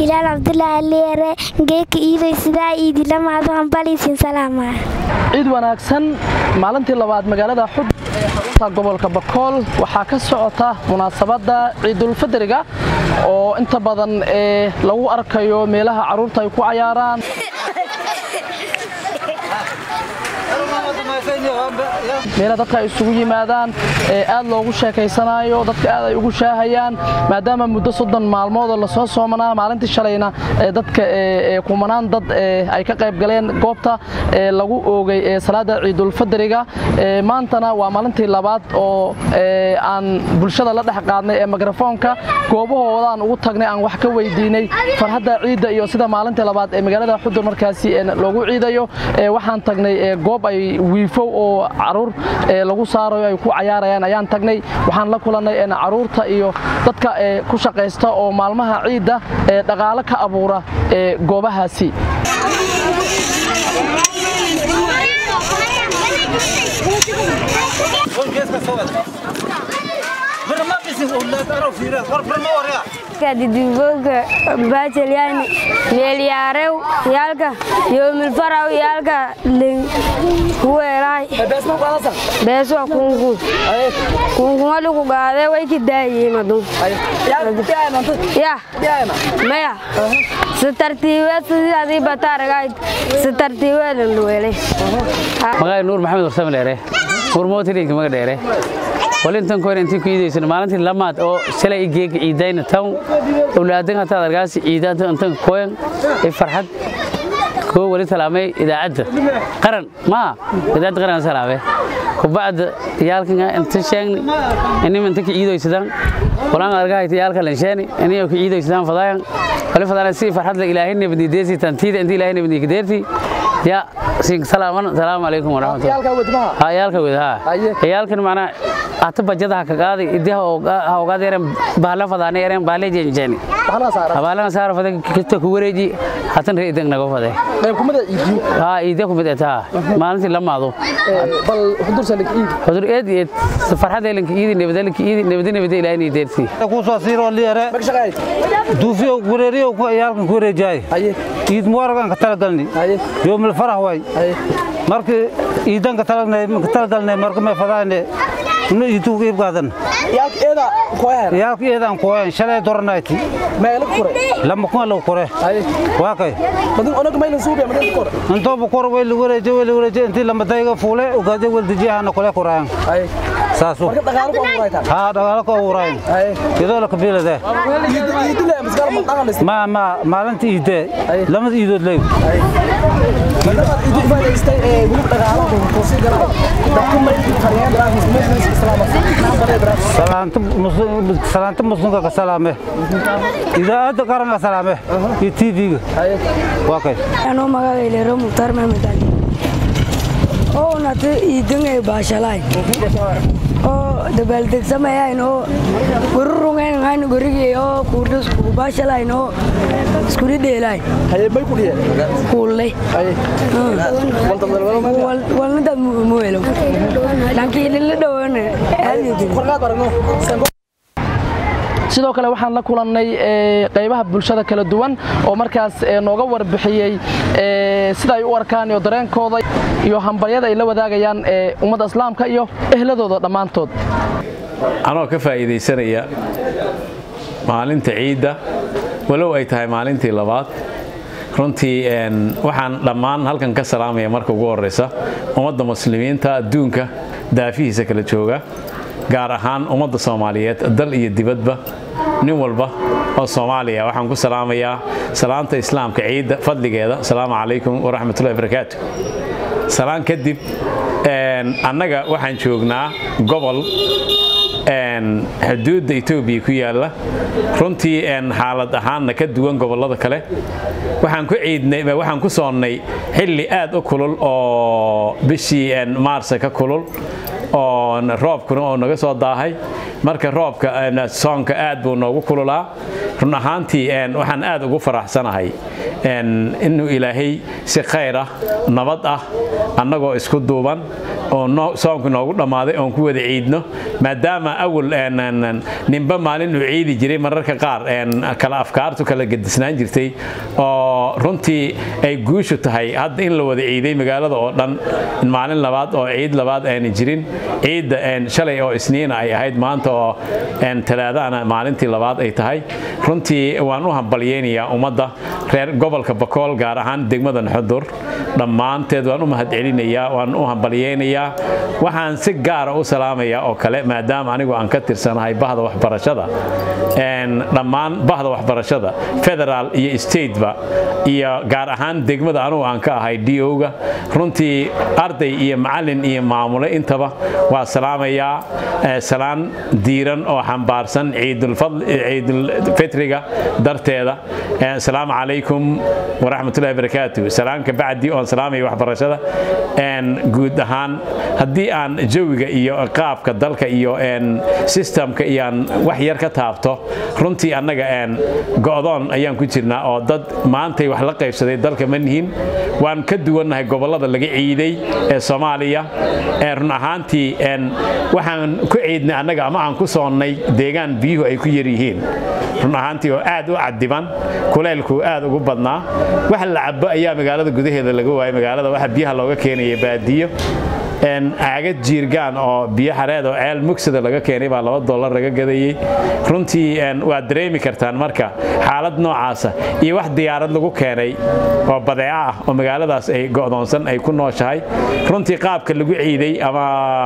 hilaal cabdulaahi leere geeka iidoy sidaa iidilamaado hambaliisin salaama ciid wanaagsan maalintii labaad magaalada xud ee xarunta gobolka bakool waxaa ka socota munaasabadda ciidulfidriga oo inta badan ee lagu arkayo meelaha carruurta ay ku cayaaraan meela dadka ay isugu yimaadaan ee aad loogu sheekaysanayo dadka aad ay ugu shaahayaan maadaama muddo soddon maalmoodoo lasoo soomanaa maalintii shalayna ee dadka ee kumanaan dad ee ay ka qayb galeen goobta ee lagu oogay ee salaada ciidulfidriga ee maantana waa maalintii labaad oo ee aan bulshada la dhex qaadnay ee mikrafoonka goobahoodaan ugu tagnay aan wax ka weydiinay farxadda ciidda iyo sida maalintii labaad ee magaalada xudur markaasi loogu ciidayo ee waxaan tagnay ee goob ay wiifow oo caruur ee lagu saarayo ay ku cayaarayaan ayaan tagnay waxaan la kulannay caruurta iyo dadka ee ku shaqaysta oo maalmaha ciidda ee dhaqaalo ka abuura ee goobahaasi didiboga bajalyani meelyaarew yaalka yoomilfaraw yaalka kuweelaay beeswa kunkun kunkunaliku gaadee wayki daayimadun ya maya si tartiibeed sidii adii bataaragayd si tartiibeedan dhuweelay magaay nuur maxamed warsame dheere nuur mootilinka maga dheere walintan koyn intii ku iidaysan maalintii lamaad oo shalay geega ciidayna tan awlaadan hataad argaasi ciidaanta intan koyan ee farxad koo wali salaamay idaacadda qaran maa idaacadda qaran salaamay kubacda yaalkan inta sheegni inim inta ka ciidaysadaan walaan argahayta yaalka lansheeni iniyo ka ciidaysadaan fadaayan wali fadaayan si farxad la ilaahay nabadni deesi tantiida inta ilaahay nabadni ka deerti ya sin salaaman salaamu alaykum warahmatullahi ha yaalka wada ha yaalkan macna ata bajada ka qaaday idii ha ogaad yareen bahala fadaanay yareen baale jeenjeeni bahala saara faday kista ku wareeji hatan reedan naga faday qayb kumada iidiyo ha iidiyo kumada taa maalintii lamaado bal xudur salik iid xudur eed eed farxad eelinka iidi nabadalka iidi nabadi nabadi ilaahay ni deerti ku soo siiro liire duufiyo wareeriyo ku yaalkan ku wareejay iid muwaragan ka tala dalni yoomil farah way markii iidan ka tala ka tala dalnay markii ma fadaane inu iidu iib qaadan yaalka eeda koyaan yaalka eedan koyan shalay doranayti meelo kore lama kuma lagu kore waa kay badin onaga maylan suubiya madin kore intoo bu kor way lagu wareejay way lagu wareejay intii lama dayga fuule ugaade wal dijiyahana kule kuraayan saasu marka dhaqaalo ku abuuraytaan haa dhaqaalo ku abuurayan iyadoo la kabiilade iidile maskala ma dhaqan ma ma maalinta iide lamada iidood leey iidu faa'iidaystay ee wili dhaqaalo ku sii galay dadku ma qariyaan raahis meesha islaama salaanta muslim salaanta muslimka ka salaame idaacadda qaranka salaame iyo tv-ga waa kay anoo magacayleero mukhtaar maxamed ali oo nata iidangay baashalaay oo dabaaldegsamayaan oo gururungayn gorigii oo kuudhas kubaashalayn oo iskuli dheelaay haye may ku dhiye kuullay walnadaad muwelo laakiin lila dhawaana farqaad aragno sidoo kale waxaan la kulannay qaybaha bulshada kala duwan oo markaas nooga warbixiyey sida ay u arkaan iyo dareenkooda iyo hambaryada ay la wadaagayaan ummadda islaamka iyo ehladooda dhammaantood anoo ka faa'iidaysanaya maalinta ciidda walow ay tahay maalintii labaad runtii waxaan dhammaan halkan ka salaamaya marka ugu horraysa ummadda muslimiinta adduunka daafihiisa kala jooga gaar ahaan ummadda soomaaliyeed dal iyo dibadba nin walba oo soomaaliya waxaan ku salaamayaa salaanta islaamka ciidda fadligeeda asalaamu calaykum waraxmatullahi barakaatu salaan kadib annaga waxaan joognaa gobol xuduudda etoobiya ku yaalla runtii xaalad ahaanna ka duwan gobollada kale waxaan ku ciidnay waxaan ku soonnay xilli aad u kulul oo bishii maarsa ka kulul oo roobkuna oo naga soo daahay marka roobka soonka aad buu noogu kululaa run ahaantii waxaan aad ugu faraxsanahay inuu ilaahay si khayr ah nabad ah annagoo isku duuban oo soonku noogu dhammaaday oon ku wada ciidno maadaama awal ninba maalin uu ciidi jiray mararka qaar kala afkaartu kala gedisnaan jirtay oo runtii ay guushu tahay hadda in la wada ciiday magaalada oo dhan maalin labaad oo ciid labaad aana jirin ciidda shalay oo isniina ay ahayd maanta oo talaadaana maalintii labaad ay tahay runtii waan u hambalyeynayaa ummadda reer gobolka bakool gaar ahaan degmada naxudur dhammaanteed waan u mahadcelinayaa waan u hambalyeynayaa waxaan si gaara u salaamayaa oo kale maadaama anigu aan ka tirsanahay bahda waxbarashada dhammaan bahda waxbarashada federaal iyo stateba iyo gaar ahaan degmada anugu aan ka ahay do-ga runtii arday iyo macalin iyo maamule intaba waa salaamayaa salaan diiran oo xambaarsan ciidulfitriga darteeda asalaamu calaykum waraxmatullahi barakaatu salaamka bacdi oon salaamaya waxbarashada guud ahaan haddii aan jawiga iyo qaabka dalka iyo sistamka iyaan wax yar ka taabto runtii annaga go'doon ayaan ku jirnaa oo dad maantay wax la qaybsaday dalka ma nihin waan ka duwannahay gobollada laga ciiday ee soomaaliya run ahaantii waxaan ku ciidnay annaga ama aan ku soonnay deegaan biyuhu ay ku yar yihiin run ahaantii oo aad u cadiban kuleylku aad ugu badnaa wax la cabo ayaa magaalada gudaheeda laga waayay magaalada waxa biyaha looga keenaya baadiyo caagad jiirgaan oo biyo xareed oo ceel mugsada laga keenay baa laba dollar laga gadayey runtii waad dareemi kartaan marka xaalad noocaasa iyo wax diyaarad lagu keenay oo badeeco ah oo magaaladaas ay go'doonsan ay ku nooshahay runtii qaabka lagu ciiday ama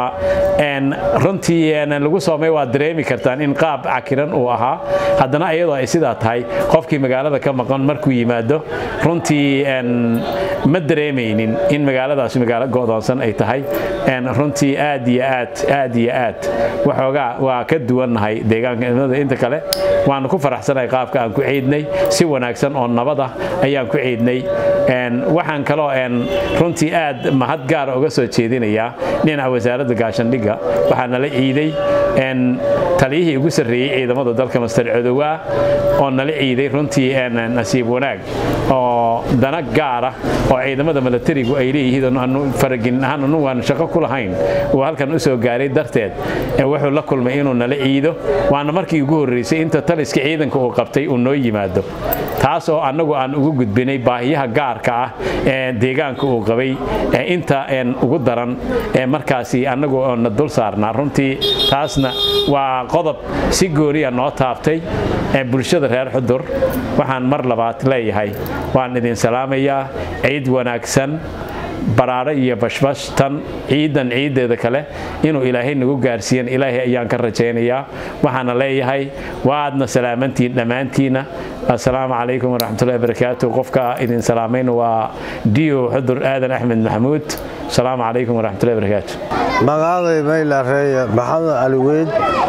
runtii lagu soomay waad dareemi kartaan in qaab cakiran uu ahaa haddana iyadoo ay sidaa tahay qofkii magaalada ka maqan markuu yimaado runtii ma dareemaynin in magaaladaas magaalo go'doonsan ay tahay runtii aad iyo aad aad iyo aad waxoogaa waa ka duwannahay deegaanka inta kale waanu ku faraxsanahay qaabka aan ku ciidnay si wanaagsan oo nabad ah ayaan ku ciidnay waxaan kaloo runtii aad mahad gaara uga soo jeedinayaa dhinaca wasaaradda gaashandhigga waxaa nala ciiday taliyihii ugu sarreeyey ciidamada dalka master codowaa oo nala ciiday runtii nasiib wanaag oo dana gaara oo ciidamada milatarigu ay leeyihiin faragin ahaan anu waan shaqo ku lahayn uu halkan u soo gaaray darteed wuxuu la kulmay inuu nala ciido waana markii ugu horreysay inta taliska ciidanka uu qabtay uu noo yimaado taas oo annagu aan ugu gudbinay baahiyaha gaarka ah ee deegaanka uu qabay inta ugu daran markaasi annagu na dul saarnaa runtii taasna waa qodob si gooniya noo taabtay bulshada reer xudur waxaan mar labaad leeyahay waan idin salaamayaa ciid wanaagsan baraare iyo bashbash tan ciidan ciiddeeda kale inuu ilaahay nagu gaarsiiyan ilaahay ayaan ka rajaynayaa waxaana leeyahay waadna salaamantiin dhammaantiina assalaamu calaykum waraxmatullahi barakaatu qofka idin salaamayna waa dio xudur aadan axmed maxamuud asalaamu calaykum waraxmatullahi barakaatu magacaaday maylareeye maxamed cali weyd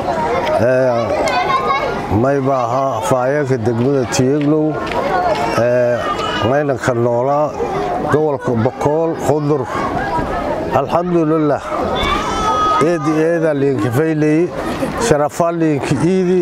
mayba ahaa faayeenka degmada tiyeglow maylanka noolaa gobolka bakool qudur alxamdulilah eedi eedaa liinka fayley sharafaa liinka iidi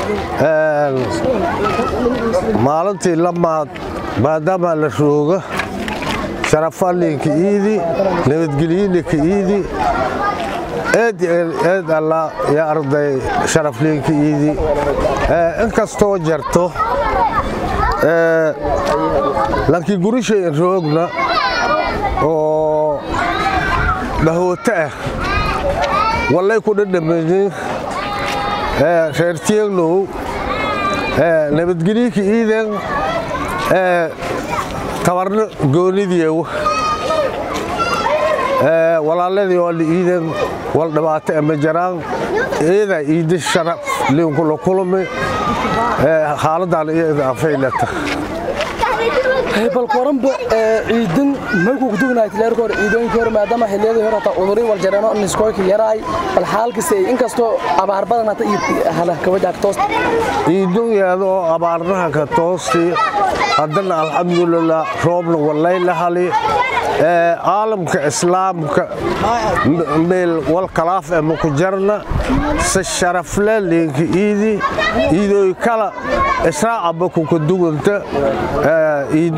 maalintii lamaad maadaamaa la rooga sharafaa liinka iidi nabadgelyiinaka iidi eed eed allaa yaa arday sharaf liinka iidi inkastoo jarto laakiin gurishayn roogna oo dhahooto ah wallay ku dhadhamanin reer tieglow nabadgelyika iidan tabarno goonidiyew walaaladii oo la iidan wal dhibaato ama jaraan iidaa iidi sharaf liinkula kulmi xaaladaan iyada afaylata bal koranba ciidan markuu ku dugnaay tileerka hore ciidooyinkii hore maadaama xilliyadii hore hataa udurin wal jareeno niskooyka yaraay bal xaalkase inkastoo abaar badan hata iyo hala kawajaak toos ciidunyaada oo abaarnaha ka toosti haddana alxamdulilah roobna wallay la hali caalamka islaamka meel wal kalaaf e maku jarna se sharafle liinka iidi iidooy kala israacaba kuka duganta iidu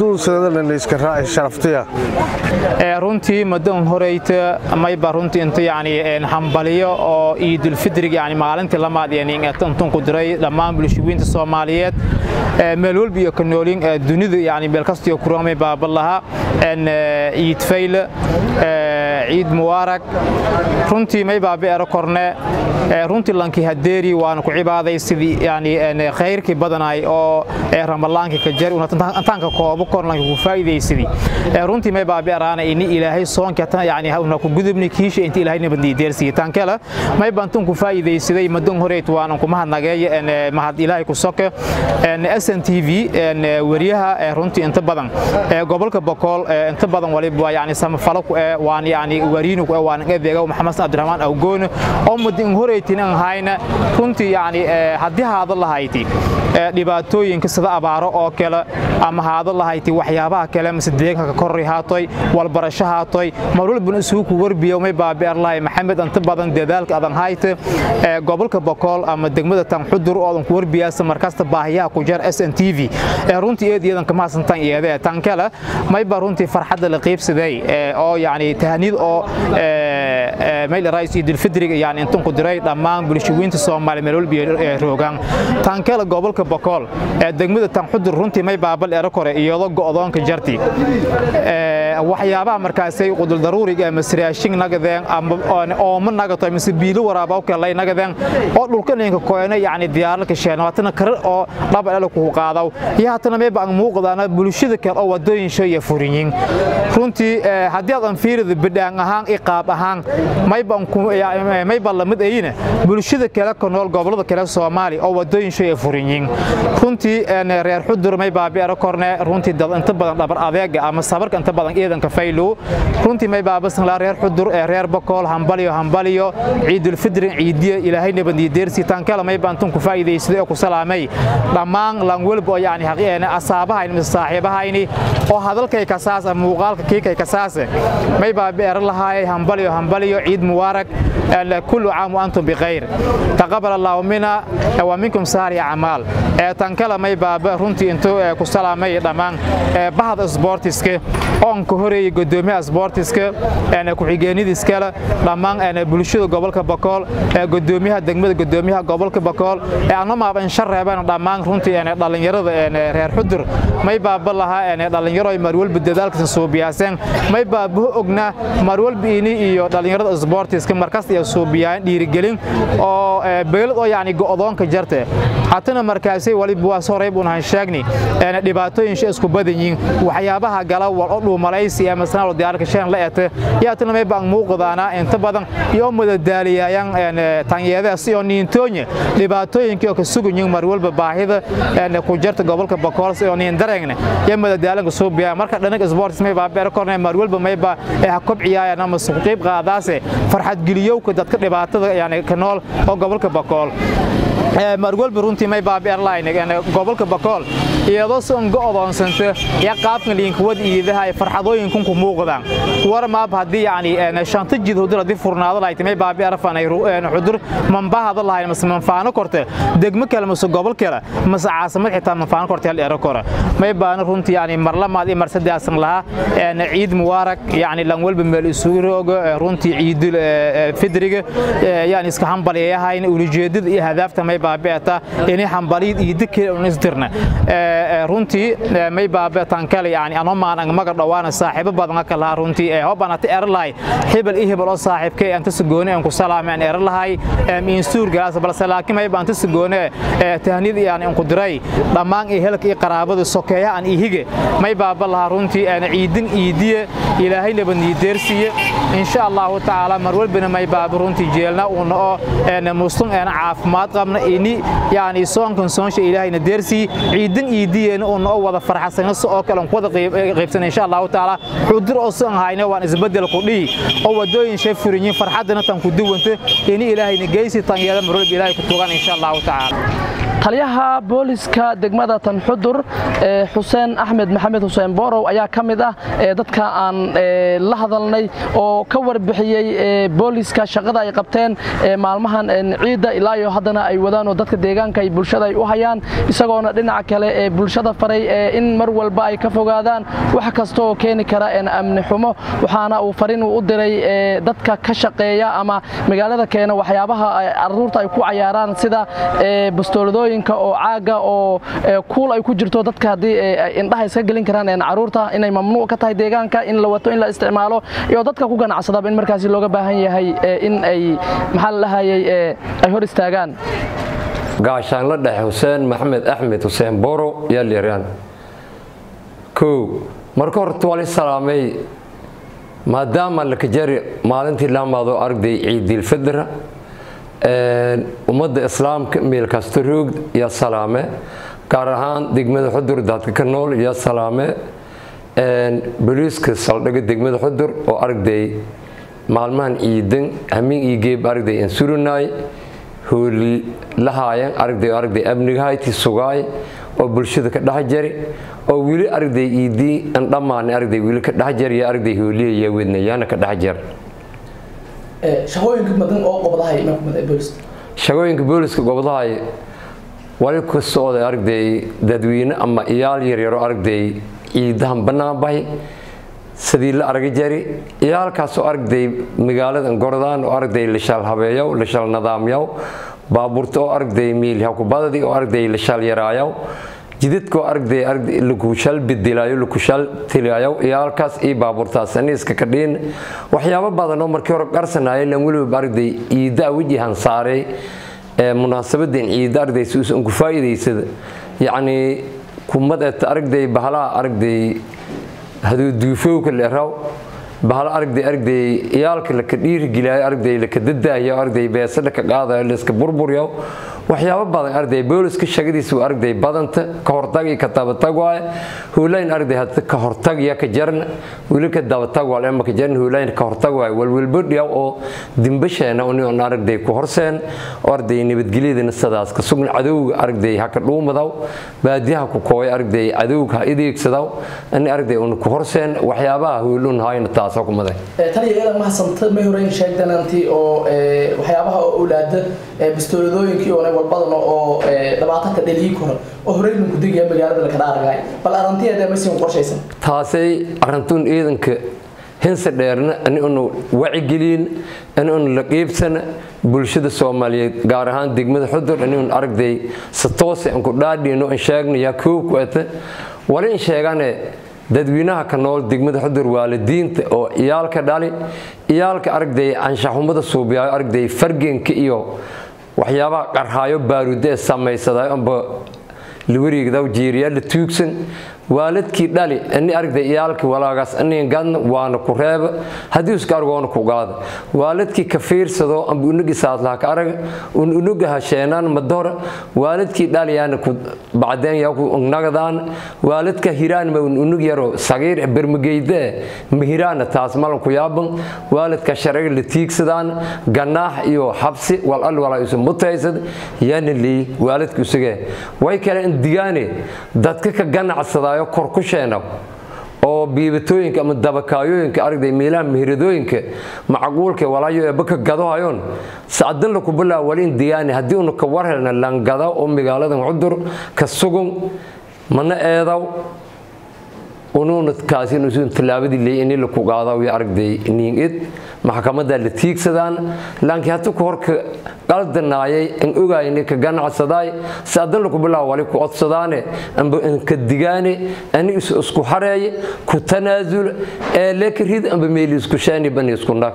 hanuunsadana layska raaci sharaftiya runtii madan horeyta mayba runtii inta yani hambaliyo oo ciidulfidrig yani maalintii lamaad intun ku diray dhammaan bulshooyinta soomaaliyeed meel walba iyo ka noolin dunida yani meel kastiyo kuramay baabalaha ciid fayle ciid mubaarag runtii may baabi ero korne runtii lankii hadeeri waana ku cibaaday sidii yani khayrkii badanay oo ramalaankii ka jari intaanka koobo kor lanki ku faa'iidaysidii runtii may baabi eraana ini ilaahay soonka tan yani una ku gudubni kiisha inta ilaahay nabadii deersiye tan kale may bantun ku faa'iidaysiday madan horeet waan ku mahadnageey mahad ilaahay ku soke SN TV wariyaha runtii inta badan gobolka Boqol inta badan waliba yani samafalo ku waan yani wariinu ku waan adeega Maxamed Abdurrahman Awgoon oo madan horeetin aan hayna runtii yani hadii haada lahayti dhibaatooyinka sida abaaro oo kale ama haada lahayti waxyaabaha kale mise deegaanka korri haatoy walbarasho haatoy marwalbana isugu ku warbiyo may baabi'ar lahay maxamed inta badan dadaalka adan hayte gobolka boqol ama degmada tan xudur oo ku warbiyaasa markasta baahiyaha ku jeer SNTV runtii eed iyadan kama santan iyada tan kale may ba runtii farxadda la qaybsaday oo yani tahnid oo meel raayis idil fidriga yani intan ku diray dhammaan bulshooyinta Soomaaliya meel walba roogan tan kale gobolka boqol degmada tan xudur runtii may baabal ero kore iyadoo go'doonka jarti waxyaabaha markaasay qudul daruuriga ama siraashin nagadeen ama ooma nagato mise biilo waraaba kale nagadeen oo dhulka ninka koona yani diyaarka sheena watana kar oo dhab elo ku qaadaw iyo hatana may baan muuqdaana bulshada kale oo wadooyin shay furinyin runtii hadii aad fiirida bidhaan ahaan iqaab ahaan may baan ku may baan lamid ayina bulshada kale ka nool gobolada kale Soomaali oo wadooyin shay furinyin runtii reer xudur may baabi ero korne runtii dad inta badan dhabar adeega ama sabarka inta badan ciidanka faylo runtii may baabasan la reer xudur ee reer boqol hambaliyo hambaliyo ciidul fidr ciidiya ilaahay nabadii deersi tan kala may baantun ku faa'iideysay oo ku salaamay dhammaan lan walba yani haqiiqana asaabaha in saaxiibahayni oo hadalkay ka saas ama muuqaalka kiikay ka saas may baabi ero lahaay hambaliyo hambaliyo ciid mubarak كل عام وأنتم بخير تقبل الله منا ومنكم ساري أعمال تنكلا مي بابا رنتي انتو كسلامي دمان بعض سبورتسك on ku horeeyay gudoomiyaha sportiska ee ku xigeenadiiskala dhammaan ee bulshada gobolka Bakool ee gudoomiyaha degmada gudoomiyaha gobolka Bakool ee aan ma baan shareebaan dhammaan runtii ee dhalinyarada ee reer xudur may baaba laha ee dhalinyaro ay marwal badalka soo biyaaseen may baaba ogna marwal biini iyo dhalinyarada sportiska markaas ay soo biyaan dhiirigelin oo beelad oo yaani go'doonka jartay hatana markaasay waliba waa soo reeb unahan sheegni ee dhibaatooyin isku badan yihiin waxyaabaha gala wal dhuumalaysi ama sanad diyaarka shan la eete yaa tan may baan muuqdaana inta badan iyo madadaaliyayaan tanyeeda si oo niintoonya dhibaatooyinkii oo ka sugan mar walba baahida ee ku jirta gobolka Bakool si oo niin dareegne yaa madadaalanka soo biya marka dhanaga sports may baa beer kornay mar walba may baa ee kobciyayaan ama suuq qayb qaadaase farxad geliyow dadka dhibaatada yani ka nool oo gobolka Bakool mar walba runtii may baa airline gobolka Bakool iyadoo soo go'doonsanta ya qaabka liinka wad iidaha ay farxadooyinku ku muuqdaan war ma hadii yani shanta jid hodur hadii furnaado lahayd may baa arfan ay xudur manbahada lahayd mas manfaano korte degmo kale mas gobol kale mas caasimad xitaa manfaano korte hal eero kora may baan runtii yani mar lamaad mar saddeesan laha ciid mubarak yani lan walba meel isugu roogo runtii ciidul fidriga yani iska hambaliyahayn ujeedada iyo hadaafta may baabeeta inay hambaliid iyo dikir oo isdirna runtii may baabeetan kale yani ano maan ang maga dhawaana saaxiibo badan ka laha runtii ee hobanata erlahay hebel iyo hebel oo saaxiibkay anta sugoone aan ku salaameen erlahay min suur galaas balse laakiin may baanta sugoone tahnid yani aan ku diray dhammaan ee helka iyo qaraabada sokeeya aan ihige may baaba laha runtii aan ciidin iidiye ilaahay nabadii deersiye insha Allah taala mar walbana may baaba runtii jeelna uu noo ee muslim ee caafimaad qabna ini yani soonkan soonsha ilaahayna deersi ciidin iidiyeen oo noo wada farxasan oo kale aan wada qaybsan insha Allah taala xudur oo san hayna waan isbedel ku dhii oo wadooyin shay furinyin farxadana tan ku duwanta ini ilaahayna geysi tan yeela mar walba ilaahay ku tugan insha Allah taala taliyaha booliska degmada tanxudur xuseen axmed maxamed xuseen boorow ayaa ka mid ah dadka aan la hadalnay oo ka warbixiyey booliska shaqada ay qabteen maalmahan ciidda ilaa iyo haddana ay wadaan oo dadka deegaanka ay bulshada ay u hayaan isagoona dhinaca kale ee bulshada faray in mar walba ay ka fogaadaan wax kasta oo keeni kara amni xumo waxaana uu farin u diray dadka ka shaqeeya ama magaalada keena waxyaabaha caruurta ay ku cayaaraan sida bastooladooyinka oo caaga oo kuul ay ku jirto dadka haddii indhaha iska gelin karaan caruurta inay mamnuuc ka tahay deegaanka in la wato in la isticmaalo iyo dadka ku ganacsadaba in markaasi looga baahan yahay in ay maxaa la dhahayay ay hor istaagaan gaashaanla dhexe xuseen maxamed axmed xuseen boro yaa lyaraan kow marka horta waa la salaamay maadaama lakajari maalintii laamaado aragday ciidilfidra ummadda islaamka meel kasta roog yaa salaame gaar ahaan degmada xudur dadka ka nool yaa salaame boliiska saldhiga degmada xudur oo aragday maalmahan ciidan hamiin iyo geeb aragday aan surinaay hooli lahaayan aragday aragday amnigahayti sugaay oo bulshada ka dhex jari oo weli aragday iidii aan dhammaan aragday weli ka dhex jar iyo aragday hooliya yaa wednayaana ka dhex jar shaqooyinka badan oo qobdahay booliska shaqooyinka booliska gobdahay wali ka socday aragday dadweyne ama iyaal yaryaro aragday ciidahan bannaan bahay sidii la arga jari iyaalkaasoo aragday magaalada gordaan oo aragday lashal habeeyow lashal nadaamyow baabuurta oo aragday miil hakubadadii oo aragday lashal yaraayow jidadkoo aragday lakushal bedelayo lakushal tilaayo iyaalkaas iyo baabuurtaas aniiska ka dhiin waxyaabo badan oo markii hore qarsanaya lan weliba aragday ciidda wajihan saaray ee munaasabadan ciidda aragday si uusan ku faa'iidaysada yacnii kumad eeta aragday bahalaha aragday haduu duufowka leeraw bahal aragday aragday iyaalka laka dhiirigilaayo aragday laka dadaayo aragday beesa laka qaadayo layska burburyo waxyaabo badan arday booliska shaqadiisa waa arday badanta ka hortag iyo ka dabatag waaye huulayn arday hadda ka hortag iyo ka jarna weli ka dabatag waa lema ka jarna huulayn ka hortag waaye walwalba dhiyaw oo dimbasheena uni on aragday ku horseen oo arday nabadgelyadana sidaas ka sugna cadowga aragday ha ka dhuumadaw baadiyaha ku kooya aragday cadowga ha ideegsadaw ani aragday una ku horseen waxyaabaha huulun hayna taasoo kumaday taliya iyada mahadsanto may horeyn sheegdanantii oo waxyaabaha oo awlaada bastooladooyinkii oo walbadan oo dhibaato ka dhalii karo oo horeyna ku digaya magaalada la kala argay bal arrintiyeeda ma siin qorshaysan taasay arrintuun ciidanka hinse dheerna ani unu wacigelin ani unu la qiibsana bulshada soomaaliyeed gaar ahaan degmada xudur ani un aragday si toose aan ku dhaadhiino an sheegna yaa koow ku ata wali in sheegane dadweynaha ka nool degmada xudur waalidiinta oo iyaalka dhali iyaalka aragday anshaxumada suubiyaayo aragday fargenka iyo waxyaabaha qarhaayo baaruuda ee samaysadayo amba lawariigdaw jiiriyaa la tuugsan waalidkii dhali ani aragday iyaalka walaagaas anigan gadna waana ku reeba haddii iska argoona ku gaada waalidkii ka fiirsado amba unagi saadlaha ka araga un unaga hasheenaan madora waalidkii dhaliyaana ku bacdeen yaa ku nagadaan waalidka hiraan ma un unag yaro sagiir bermageyde mahiraana taas malan ku yaaban waalidka sharciga la tiigsadaan ganaax iyo xabsi wal al walaa isu mutaysad yaana leey waalidka isagee way kale in digaane dadka ka ganacsadaa kor ku sheena oo biibatooyinka ama dabakaayooyinka aragday meelaha mihiradooyinka macquulka walaayo eebba ka gadohayoon sacdan la kubilaa wali in diyaani haddii unu ka war helna langada oo magaaladan cudur ka sugun mana eedaw unuuna kaasi nusuun tallaabadii leey in la ku qaadaw iyo aragday niingid maxkamada la tiigsadaan laakiin hadda ku horka qaldanaayay in ogaayni ka ganacsadaay saadan lagu bilaa wali ku codsadaane amba in ka digaane ani is isku xareeye ku tanaasul ee leekrid amba meel isku shaani ban isku nag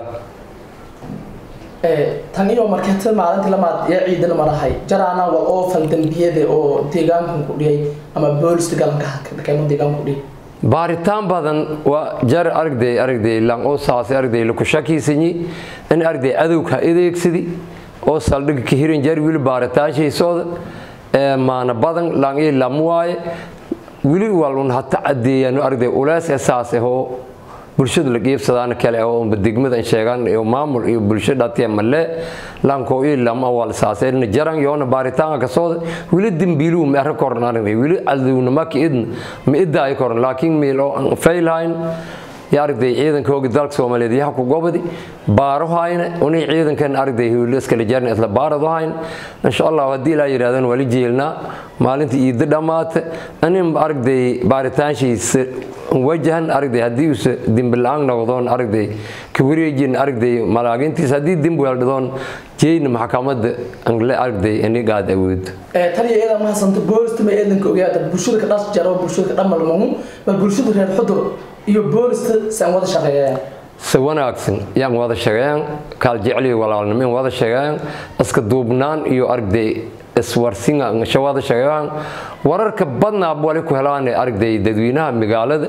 tan iyo markeeta maalintii lamaad ee ciidana marahay jaraana waa oo fal dambiyada oo deegaankan ku dhiyay ama booliska galanka keeno deegaanka ku dhiyay baaritaan badan waa jar aragday aragday lang oo saasay aragday la ku shakiisanyi in aragday adowga adeegsadi oo saldhig ka hirin jar wili baaritaanshaysoda ee maana badan lang iyo lam waaye wili walun hata cadeeyaan aragday ulees ee saas ahoo bulshada la qiibsadaan kale oo degmada sheegaan iyo maamul iyo bulsho dhatiya male lanko ii lama wal saaseen jaran yoona baaritaan ka soo wili dimbiilu ma arka kornaan wili aduna ma kiidna ma idda ay korn laakiin meelo failhayn yaarday ciidanka hooga dalka Soomaaliyeed yaha ku gobadi baaro hayna unii ciidankan arday hawle iskala jarna isla baarado hayn insha Allah hadii la yiraahdaan wali jeelna maalinta iid dhamaata anin arday baaritaankiisa wajahan arday hadii uu dimbilaan noqdoon arday ka wareejin arday malaagintiis hadii dimbi weeldoon jeeyna maxkamadda angle arday ani gaad awood ee taliya iyada ma hasanta boolista ma eedanka ogaada bulshada ka dhas jaro bulshada ka dhamal mamu bal bulshada reer xudur iyo boolista san wada shaqeeyaan si wanaagsan yaan wada shaqeeyaan kaal jeceliyo walaalnimo in wada shaqeeyaan iska duubnaan iyo arday iswarsinga wada shaqeeyaan wararka badnaa wali ku helaan arday dadweynaha magaalada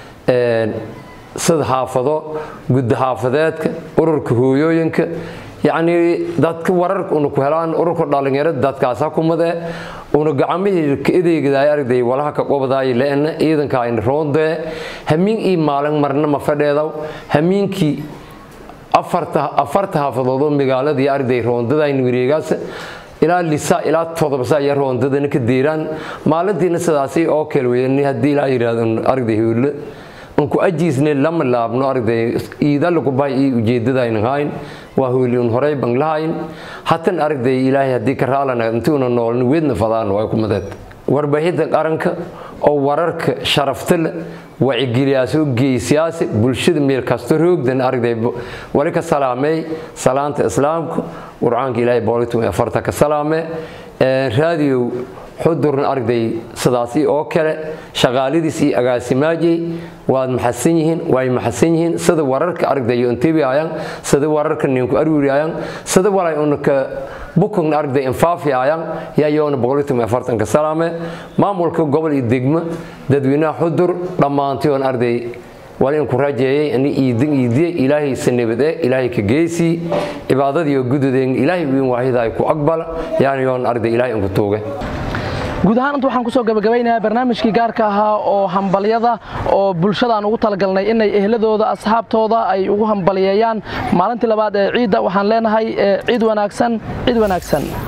sida xaafado gudda xaafadeedka ururka hooyooyinka yacni dadka wararka una ku helaan ururka dhalinyarada dadkaas hakumade una gacmihii ka edeegdaay arday walaha ka qobdaay leena ciidanka ayna roondee hamiin ii maalin marna ma fadheedaw hamiinkii afarta afarta xaafadood oo magaaladii arday roondadaayna wareegaas ilaa lisa ilaa todoba saa iyo roondadana ka diiraan maalintiina sidaasi oo kale weeyaan haddii ilaa yidhaahdo arday howle unku ajiisne lama laabno arday iida lagu bahay ii ujeedadayna hayn waa howli un horey ban lahayn hatan arday ilaahay haddii ka raalana intuuna noolna weedna fadaan waa ku madeed warbaahinta qaranka oo wararka sharafta leh wacigeliyaasoo geesiyaasi bulshada meel kasta roogdan arday wali ka salaamay salaanta islaamka qur'aanka ilaahay boolitum ee farta ka salaame raadiyo xudurna arday sidaasi oo kale shaqaalidiis iyo agaasimaajay waad maxadsan yihiin way maxadsan yihiin sida wararka arday intibiayaan sida wararka ninku aruriayaan sida walay unka bukun arday infaafiayaan yaa yoona boqolitum afartanka salaame maamulka gobol iyo degmo dadweynaha xudur dhammaantoon arday wali inku rajeeyay ani iidin iidiye ilaahay sanabade ilaahay ka geesi cibaadadiyo gududeen ilaahay wiin waahida ay ku aqbala yaani yoon arday ilaahay inku tuuge guud ahaan inta waxaan kusoo gabagabeynayaa barnaamijkii gaarka ahaa oo hambalyada oo bulshadaan ugu talagalnay inay ehladooda asxaabtooda ay ugu hambaliyeeyaan maalintii labaad ee ciidda waxaan leenahay ciid wanaagsan ciid wanaagsan